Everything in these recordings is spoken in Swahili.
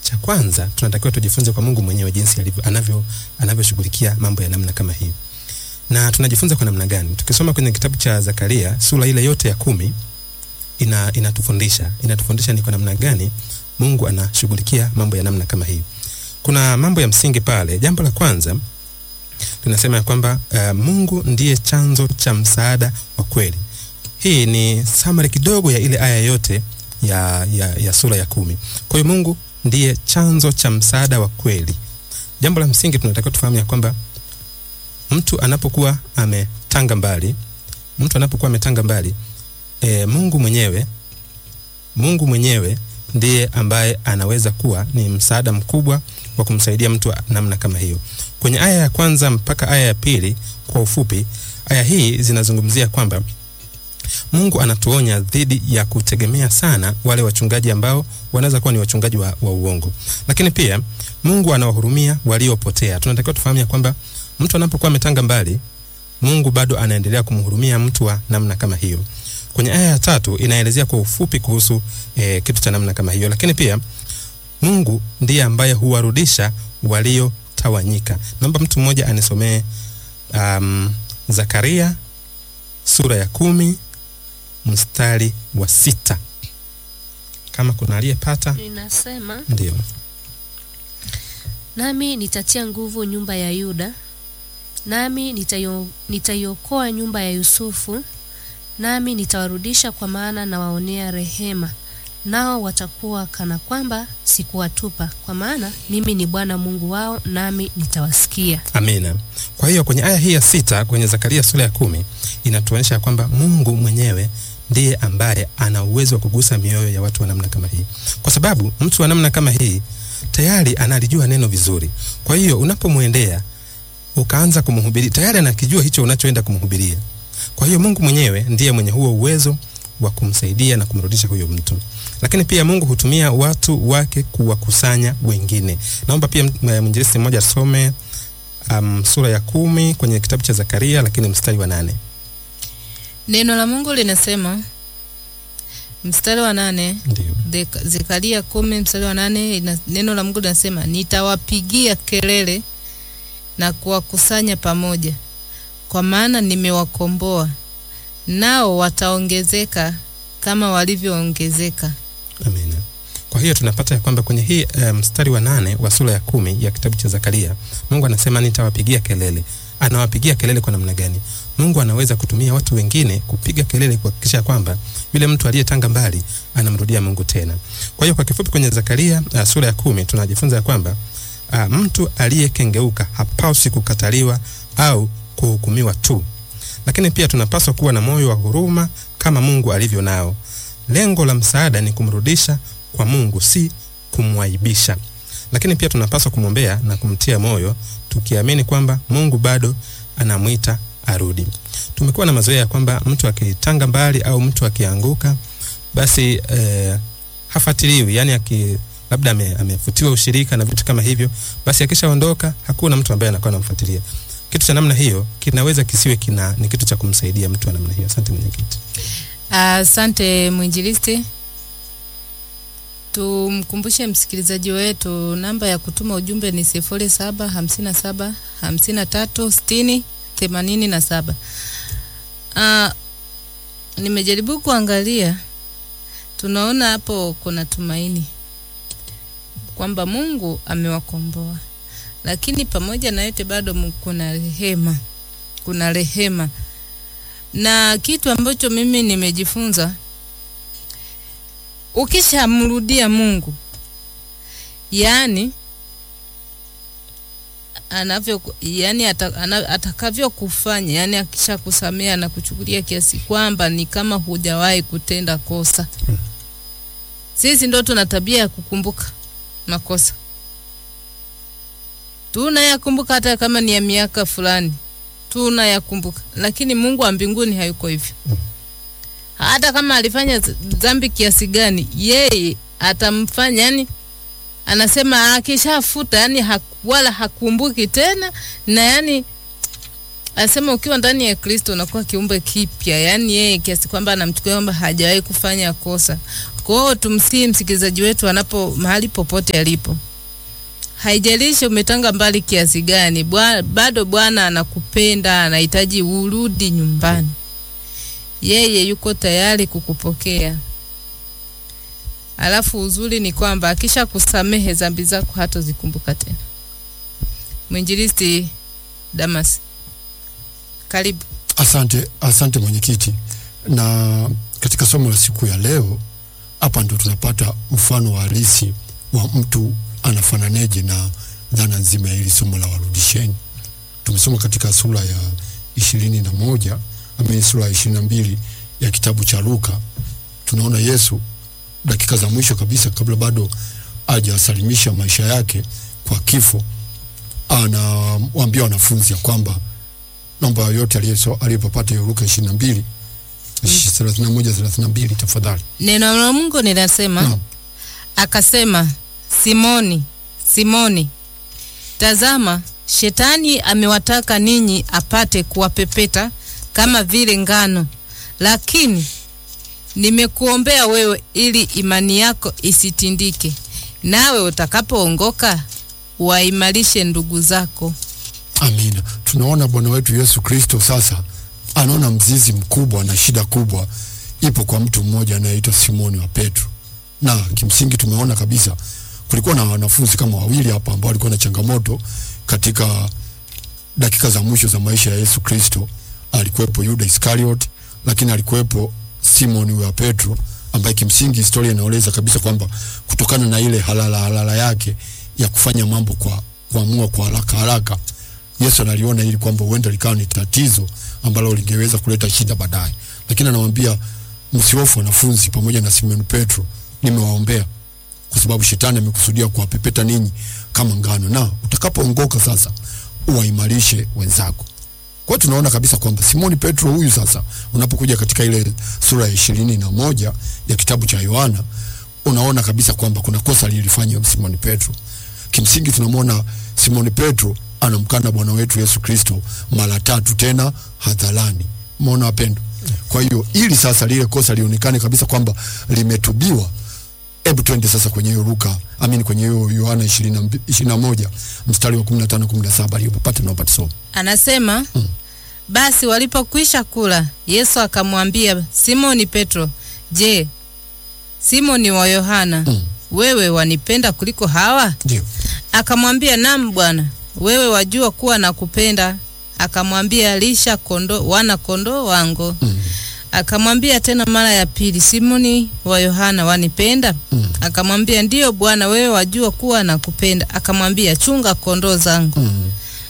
cha kwanza tunatakiwa tujifunze kwa Mungu mwenyewe jinsi alivyo anavyo anavyoshughulikia mambo ya namna kama hii. Na tunajifunza kwa namna gani? Tukisoma kwenye kitabu cha Zakaria sura ile yote ya kumi ina inatufundisha inatufundisha ni kwa namna gani Mungu anashughulikia mambo ya namna kama hii. Kuna mambo ya msingi pale. Jambo la kwanza tunasema ya kwamba uh, Mungu ndiye chanzo cha msaada wa kweli. Hii ni summary kidogo ya ile aya yote ya, ya, ya sura ya kumi. Kwa hiyo Mungu ndiye chanzo cha msaada wa kweli. Jambo la msingi tunatakiwa tufahamu ya kwamba mtu anapokuwa ametanga mbali, mtu anapokuwa ametanga mbali e, Mungu mwenyewe Mungu mwenyewe ndiye ambaye anaweza kuwa ni msaada mkubwa wa kumsaidia mtu wa namna kama hiyo. Kwenye aya ya kwanza mpaka aya ya pili, kwa ufupi, aya hii zinazungumzia kwamba Mungu anatuonya dhidi ya kutegemea sana wale wachungaji ambao wanaweza kuwa ni wachungaji wa, wa uongo, lakini pia Mungu anawahurumia waliopotea. Tunatakiwa tufahamu ya kwamba mtu anapokuwa ametanga mbali, Mungu bado anaendelea kumhurumia mtu wa namna kama hiyo. Kwenye aya ya tatu inaelezea kwa ufupi kuhusu eh, kitu cha namna kama hiyo, lakini pia Mungu ndiye ambaye huwarudisha waliotawanyika. Naomba mtu mmoja anisomee um, Zakaria sura ya kumi mstari wa sita kama kuna aliyepata. Inasema, Ndio, nami nitatia nguvu nyumba ya Yuda, nami nitaio- nitaiokoa nyumba ya Yusufu, nami nitawarudisha, kwa maana nawaonea rehema, nao watakuwa kana kwamba sikuwatupa, kwa maana mimi ni Bwana Mungu wao, nami nitawasikia. amina. Kwa hiyo kwenye aya hii ya sita kwenye Zakaria sura ya kumi inatuonyesha kwamba Mungu mwenyewe ndiye ambaye ana uwezo wa kugusa mioyo ya watu wa namna kama hii, kwa sababu mtu wa namna kama hii tayari analijua neno vizuri. Kwa hiyo unapomwendea ukaanza kumhubiri, tayari anakijua hicho unachoenda kumhubiria. Kwa hiyo Mungu mwenyewe ndiye mwenye huo uwezo wa kumsaidia na kumrudisha huyo mtu, lakini pia Mungu hutumia watu wake kuwakusanya wengine. Naomba pia m- mwinjilisti mmoja asome um, sura ya kumi kwenye kitabu cha Zakaria, lakini mstari wa nane. Neno la Mungu linasema mstari wa nane Ndio, Deka- Zekaria kumi mstari wa nane ina, neno la Mungu linasema nitawapigia kelele na kuwakusanya pamoja, kwa maana nimewakomboa, nao wataongezeka kama walivyoongezeka. amina. Kwa hiyo tunapata ya kwamba kwenye hii eh, mstari wa nane wa sura ya kumi ya kitabu cha Zakaria, Mungu anasema nitawapigia kelele. Anawapigia kelele kwa namna gani? Mungu anaweza kutumia watu wengine kupiga kelele kuhakikisha kwamba yule mtu aliyetanga mbali anamrudia Mungu tena. Kwa hiyo kwa kifupi, kwenye Zakaria uh, sura ya kumi tunajifunza ya kwamba uh, mtu aliyekengeuka hapaswi kukataliwa au kuhukumiwa tu, lakini pia tunapaswa kuwa na moyo wa huruma kama Mungu alivyo nao. Lengo la msaada ni kumrudisha kwa Mungu, si kumwaibisha. Lakini pia tunapaswa kumwombea na kumtia moyo, tukiamini kwamba Mungu bado anamwita arudi. Tumekuwa na mazoea ya kwamba mtu akitanga mbali au mtu akianguka, basi eh, hafuatiliwi, yani aki labda ame, amefutiwa ushirika na vitu kama hivyo, basi akishaondoka hakuna mtu ambaye anakuwa anamfuatilia. Kitu cha namna hiyo kinaweza kisiwe kina ni kitu cha kumsaidia mtu wa namna hiyo. Asante mwenyekiti. Asante mwinjilisti. Tumkumbushe msikilizaji wetu namba ya kutuma ujumbe ni sifuri saba hamsini na saba hamsini na tatu sitini themanini na saba. Ah, nimejaribu kuangalia, tunaona hapo kuna tumaini kwamba Mungu amewakomboa, lakini pamoja na yote bado mu- kuna rehema, kuna rehema na kitu ambacho mimi nimejifunza, ukishamrudia Mungu, yaani anavyo yani ata, ana, atakavyokufanya yani akishakusamea na kuchukulia kiasi kwamba ni kama hujawahi kutenda kosa. Sisi ndo tuna tabia ya kukumbuka makosa, tunayakumbuka hata kama ni ya miaka fulani tunayakumbuka, lakini Mungu wa mbinguni hayuko hivyo. Hata kama alifanya z- dhambi kiasi gani, yeye atamfanya yani, anasema akishafuta yani haku, wala hakumbuki tena, na yani anasema ukiwa ndani ya Kristo unakuwa kiumbe kipya, yani yeye kiasi kwamba anamchukulia kwamba hajawahi kufanya kosa. Kwa hiyo tumsii msikilizaji wetu anapo mahali popote alipo, haijalishi umetanga mbali kiasi gani, bwa, bado Bwana anakupenda, anahitaji urudi nyumbani. Yeye yuko tayari kukupokea. Alafu uzuri ni kwamba akisha kusamehe dhambi zako hatozikumbuka tena. Mwinjilisti Damas, karibu. Asante, asante mwenyekiti. Na katika somo la siku ya leo hapa ndo tunapata mfano wa halisi wa mtu anafananeje na dhana nzima ya hili somo la warudisheni. Tumesoma katika sura ya ishirini na moja amini sura ya ishirini na mbili ya kitabu cha Luka. Tunaona Yesu dakika za mwisho kabisa, kabla bado hajawasalimisha maisha yake kwa kifo, anawaambia wanafunzi ya kwamba naomba yote aliyepapata hiyo Luka ishirini na mbili thelathini na moja thelathini na mbili tafadhali. Neno la Mungu linasema Naam. akasema, Simoni, Simoni, tazama, shetani amewataka ninyi apate kuwapepeta kama vile ngano, lakini nimekuombea wewe ili imani yako isitindike, nawe utakapoongoka waimarishe ndugu zako. Amina. Tunaona Bwana wetu Yesu Kristo sasa anaona mzizi mkubwa na shida kubwa ipo kwa mtu mmoja anayeitwa Simoni wa Petro, na kimsingi tumeona kabisa kulikuwa na wanafunzi kama wawili hapa ambao walikuwa na changamoto katika dakika za mwisho za maisha ya Yesu Kristo. Alikuwepo Yuda Iskariot, lakini alikuwepo Simoni wa Petro ambaye kimsingi historia inaeleza kabisa kwamba kutokana na ile halala halala yake ya kufanya mambo kwa kuamua kwa haraka haraka Yesu analiona ili kwamba huenda likawa ni tatizo ambalo lingeweza kuleta shida baadaye, lakini anamwambia msihofu wanafunzi, pamoja na Simon Petro, nimewaombea kwa sababu shetani amekusudia kuwapepeta ninyi kama ngano, na utakapoongoka sasa uwaimarishe wenzako. Kwa hiyo tunaona kabisa kwamba Simoni Petro huyu sasa, unapokuja katika ile sura ya ishirini na moja ya kitabu cha Yohana, unaona kabisa kwamba kuna kosa lilifanya Simoni Petro. Kimsingi tunamwona Simoni Petro anamkana Bwana wetu Yesu Kristo mara tatu tena hadharani. Umeona wapendo? Kwa hiyo ili sasa lile kosa lionekane kabisa kwamba limetubiwa, hebu twende sasa kwenye hiyo Luka, amini kwenye hiyo Yohana ishirini na moja mstari wa kumi na tano kumi na saba aliyopapata na upate somo. Anasema Mm. basi walipokwisha kula, Yesu akamwambia Simoni Petro, je, Simoni wa Yohana, Mm. wewe wanipenda kuliko hawa? Ndio. Akamwambia, naam Bwana, wewe wajua kuwa nakupenda. Akamwambia, lisha kondo, wana kondoo wangu. Mm. Akamwambia tena mara ya pili, Simoni wa Yohana, wanipenda? Mm. Akamwambia, ndiyo Bwana, wewe wajua kuwa nakupenda. Akamwambia, chunga kondoo zangu. Mm.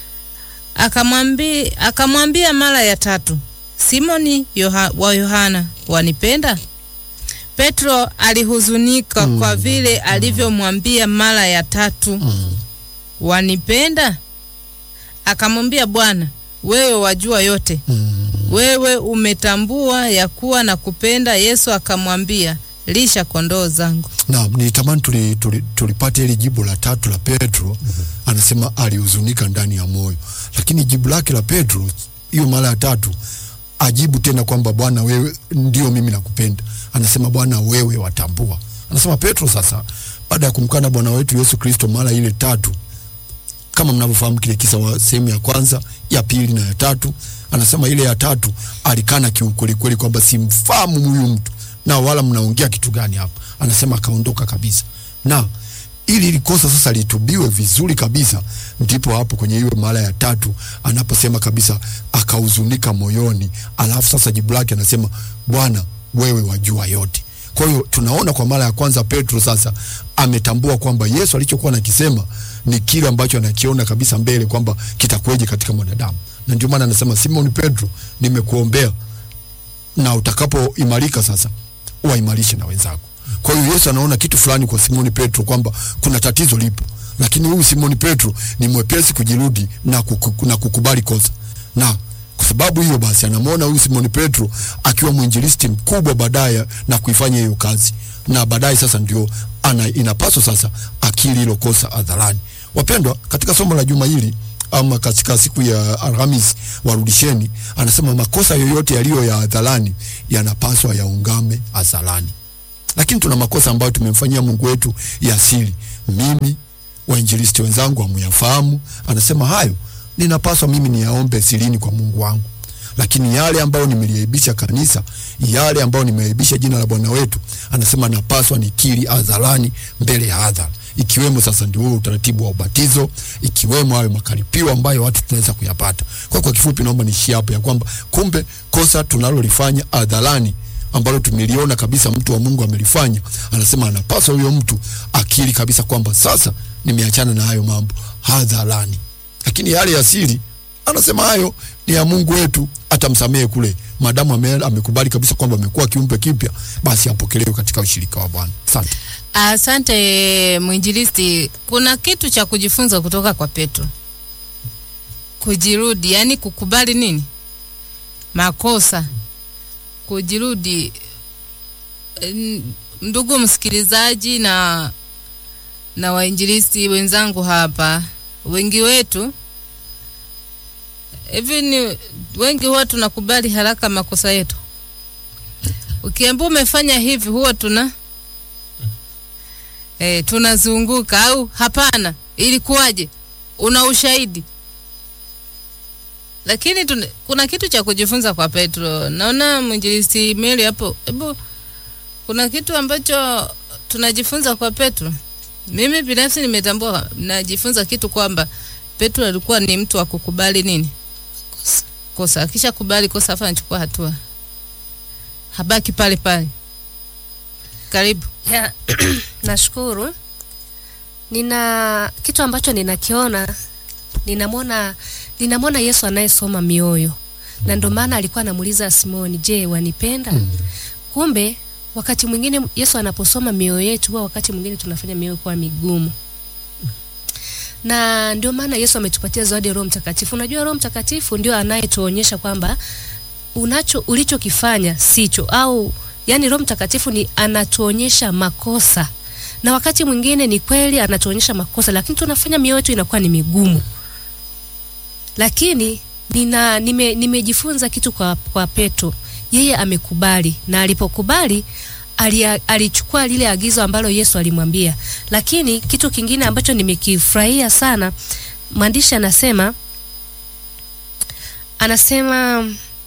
Akamwambia, akamwambia mara ya tatu, Simoni Yoha, wa Yohana, wanipenda? Petro alihuzunika Mm. kwa vile alivyomwambia mara ya tatu, Mm. wanipenda? Akamwambia, Bwana, wewe wajua yote, Mm. wewe umetambua ya kuwa na kupenda. Yesu akamwambia, lisha kondoo zangu. Naam, nitamani tuli, tuli, tulipate hili jibu la tatu la Petro. Anasema alihuzunika ndani ya moyo, lakini jibu lake la Petro hiyo mara ya tatu ajibu tena kwamba Bwana wewe ndio mimi nakupenda. Anasema Bwana wewe watambua. Anasema Petro sasa, baada ya kumkana Bwana wetu Yesu Kristo mara ile tatu, kama mnavyofahamu kile kisa wa sehemu ya kwanza, ya pili na ya tatu, anasema ile ya tatu alikana kiukweli kweli kwamba simfahamu huyu mtu na wala mnaongea kitu gani hapa. Anasema akaondoka kabisa, na ili ili kosa sasa litubiwe vizuri kabisa, ndipo hapo kwenye hiyo mara ya tatu anaposema kabisa akahuzunika moyoni, alafu sasa jibu lake anasema Bwana wewe wajua yote. Kwa hiyo tunaona kwa mara ya kwanza Petro sasa ametambua kwamba Yesu alichokuwa anakisema ni kile ambacho anakiona kabisa mbele kwamba kitakuweje katika mwanadamu, na ndio maana anasema Simon Petro, nimekuombea na utakapoimarika sasa waimarishe na wenzako. Kwa hiyo Yesu anaona kitu fulani kwa Simoni Petro kwamba kuna tatizo lipo, lakini huyu Simoni Petro ni mwepesi kujirudi na, kuku, na kukubali kosa, na kwa sababu hiyo basi anamwona huyu Simoni Petro akiwa mwinjilisti mkubwa baadaye na kuifanya hiyo kazi, na baadaye sasa ndio ana, inapaswa sasa akili hilo kosa hadharani. Wapendwa, katika somo la juma hili ama katika siku ya Alhamis warudisheni, anasema makosa yoyote yaliyo ya hadharani yanapaswa yaungame hadharani. lakini tuna makosa ambayo tumemfanyia Mungu wetu ya asili. Mimi wainjilisti wenzangu hamuyafahamu. Anasema hayo ninapaswa mimi niyaombe sirini kwa Mungu wangu, lakini yale ambayo nimeliaibisha kanisa, yale ambayo nimeaibisha jina la Bwana wetu, anasema napaswa nikiri hadharani mbele ya hadhara, ikiwemo sasa ndio huo utaratibu wa ubatizo, ikiwemo hayo makaripio ambayo watu tunaweza kuyapata. Kwa kwa kifupi, naomba niishie hapo ya kwamba kumbe kosa tunalolifanya hadharani ambalo tumeliona kabisa mtu wa Mungu amelifanya, anasema anapaswa huyo mtu akili kabisa kwamba sasa nimeachana na hayo mambo hadharani, lakini yale ya siri anasema hayo ni ya Mungu wetu, atamsamehe kule, madamu ame, amekubali kabisa kwamba amekuwa kiumbe kipya, basi apokelewe katika ushirika wa Bwana. Asante. Asante mwinjilisti, kuna kitu cha kujifunza kutoka kwa Petro, kujirudi, yani kukubali nini makosa, kujirudi. N- Ndugu msikilizaji na na wainjilisti wenzangu hapa, wengi wetu hivi ni wengi huwa tunakubali haraka makosa yetu. Ukiambia umefanya hivi, huwa tuna eh, tunazunguka au hapana, ilikuwaje? Una ushahidi? Lakini tuna, kuna kitu cha kujifunza kwa Petro. Naona mwinjilisti Mary hapo, hebu kuna kitu ambacho tunajifunza kwa Petro. Mimi binafsi nimetambua, najifunza kitu kwamba Petro alikuwa ni mtu wa kukubali nini kosa, akisha kubali kosa afa anachukua hatua, habaki pale pale. Karibu. Ya, nashukuru. Nina kitu ambacho ninakiona, ninamwona ninamwona Yesu anayesoma mioyo, na ndio maana alikuwa anamuuliza Simoni, je, wanipenda? Kumbe wakati mwingine Yesu anaposoma mioyo yetu, huwa wakati mwingine tunafanya mioyo kuwa migumu, na ndio maana Yesu ametupatia zawadi ya Roho Mtakatifu. Unajua, Roho Mtakatifu ndio anayetuonyesha kwamba unacho ulichokifanya sicho au yani Roho Mtakatifu ni anatuonyesha makosa, na wakati mwingine ni kweli anatuonyesha makosa, lakini tunafanya mioyo yetu inakuwa ni migumu. Lakini nina nime, nimejifunza kitu kwa, kwa Petro, yeye amekubali, na alipokubali alia- alichukua lile agizo ambalo Yesu alimwambia. Lakini kitu kingine ambacho nimekifurahia sana, mwandishi anasema anasema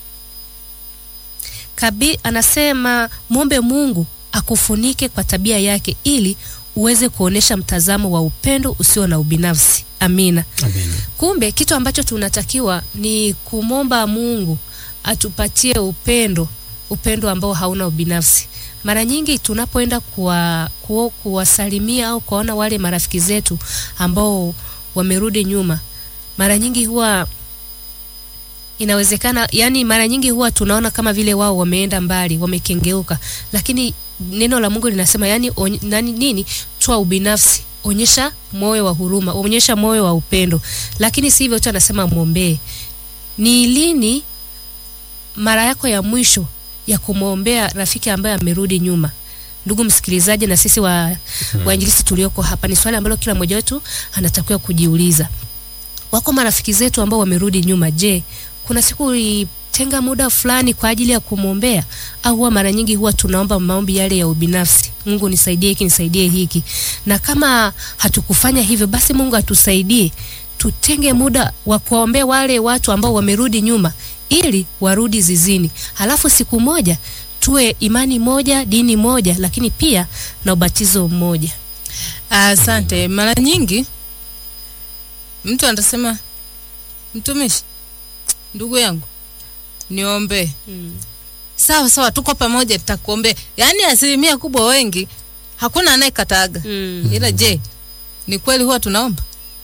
kabi, anasema mwombe Mungu akufunike kwa tabia yake ili uweze kuonesha mtazamo wa upendo usio na ubinafsi. Amina. Amina. Kumbe kitu ambacho tunatakiwa ni kumwomba Mungu atupatie upendo, upendo ambao hauna ubinafsi. Mara nyingi tunapoenda kuwa, kuwa, kuwasalimia au kuwaona wale marafiki zetu ambao wamerudi nyuma, mara nyingi huwa inawezekana yani, mara nyingi huwa tunaona kama vile wao wameenda mbali, wamekengeuka, lakini neno la Mungu linasema yani, on, nani, nini toa ubinafsi, onyesha moyo wa huruma, onyesha moyo wa upendo, lakini si hivyo tu, anasema mwombee. Ni lini mara yako ya mwisho ya kumwombea rafiki ambaye amerudi nyuma? Ndugu msikilizaji, na sisi wa wainjilisti tulioko hapa, ni swali ambalo kila mmoja wetu anatakiwa kujiuliza. Wako marafiki zetu ambao wamerudi nyuma. Je, kuna siku ulitenga muda fulani kwa ajili ya kumwombea, au huwa mara nyingi huwa tunaomba maombi yale ya ubinafsi, Mungu nisaidie hiki, nisaidie hiki, na kama hatukufanya hivyo, basi Mungu atusaidie tutenge muda wa kuwaombea wale watu ambao wamerudi nyuma ili warudi zizini, halafu siku moja tuwe imani moja, dini moja, lakini pia na ubatizo mmoja. Asante. Mara nyingi mtu anasema, mtumishi, ndugu yangu, niombe. Sawa sawa, tuko pamoja, tutakuombea. Yaani asilimia kubwa wengi hakuna anayekataga. Mm. Ila je, ni kweli huwa tunaomba?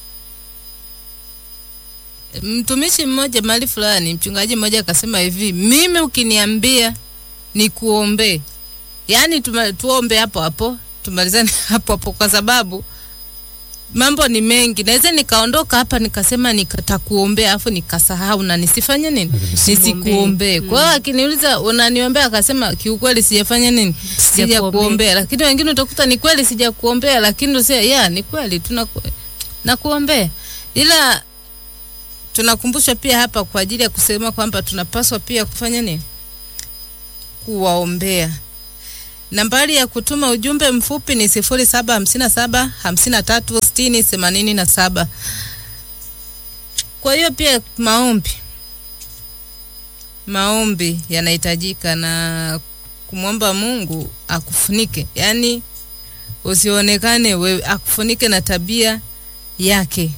Mtumishi mmoja mahali fulani, mchungaji mmoja akasema hivi, mimi ukiniambia nikuombee, yaani tuma- tuombe hapo hapo, tumalizane hapo hapo, kwa sababu mambo ni mengi. Naweza nikaondoka hapa nikasema nitakuombea, afu nikasahau na nisifanye nini, nisikuombee. Kwa hiyo akiniuliza unaniombea, akasema kiukweli sijafanya nini, sijakuombea. Lakini wengine utakuta ni kweli sijakuombea, lakini usia ya ni kweli tuna nakuombea, ila tunakumbushwa pia hapa kwa ajili ya kusema kwamba tunapaswa pia kufanya nini, kuwaombea. Nambari ya kutuma ujumbe mfupi ni sifuri saba hamsini na saba hamsini na tatu sitini themanini na saba. Kwa hiyo pia maombi, maombi yanahitajika na kumwomba Mungu akufunike, yaani usionekane wewe, akufunike na tabia yake.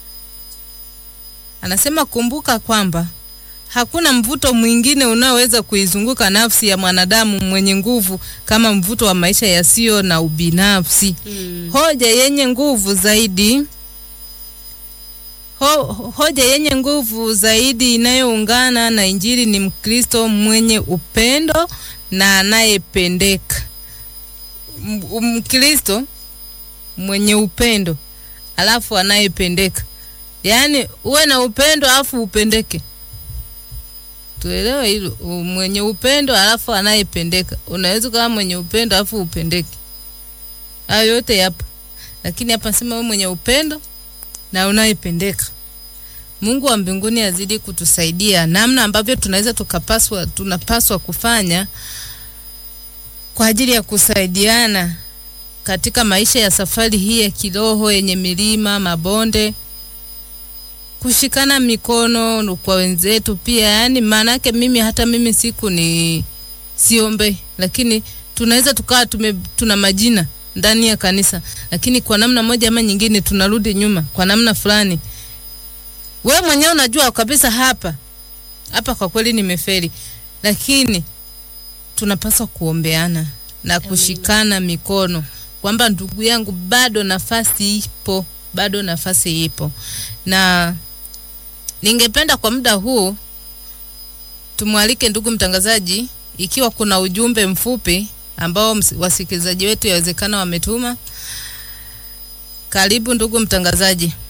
Anasema kumbuka kwamba hakuna mvuto mwingine unaoweza kuizunguka nafsi ya mwanadamu mwenye nguvu kama mvuto wa maisha yasiyo na ubinafsi. Mm. Hoja yenye nguvu zaidi ho, hoja yenye nguvu zaidi inayoungana na Injili ni Mkristo mwenye upendo na anayependeka. M- Mkristo mwenye upendo alafu anayependeka, yaani uwe na upendo alafu upendeke. Tuelewe hilo, u- mwenye upendo alafu anayependeka. Unaweza kama mwenye upendo alafu upendeke, hayo yote yapo, lakini hapa sema wewe mwenye upendo na unayependeka. Mungu wa mbinguni azidi kutusaidia namna ambavyo tunaweza tukapaswa tunapaswa kufanya kwa ajili ya kusaidiana katika maisha ya safari hii ya kiroho yenye milima, mabonde, kushikana mikono kwa wenzetu pia. Yani maana yake mimi hata mimi siku ni siombe, lakini tunaweza tukawa tume, tuna majina ndani ya kanisa, lakini kwa namna moja ama nyingine tunarudi nyuma kwa namna fulani. We mwenyewe unajua kabisa hapa hapa kwa kweli nimeferi, lakini tunapaswa kuombeana na kushikana mikono kwamba ndugu yangu, bado nafasi ipo, bado nafasi ipo, na ningependa kwa muda huu tumwalike ndugu mtangazaji, ikiwa kuna ujumbe mfupi ambao ms- wasikilizaji wetu yawezekana wametuma. Karibu ndugu mtangazaji.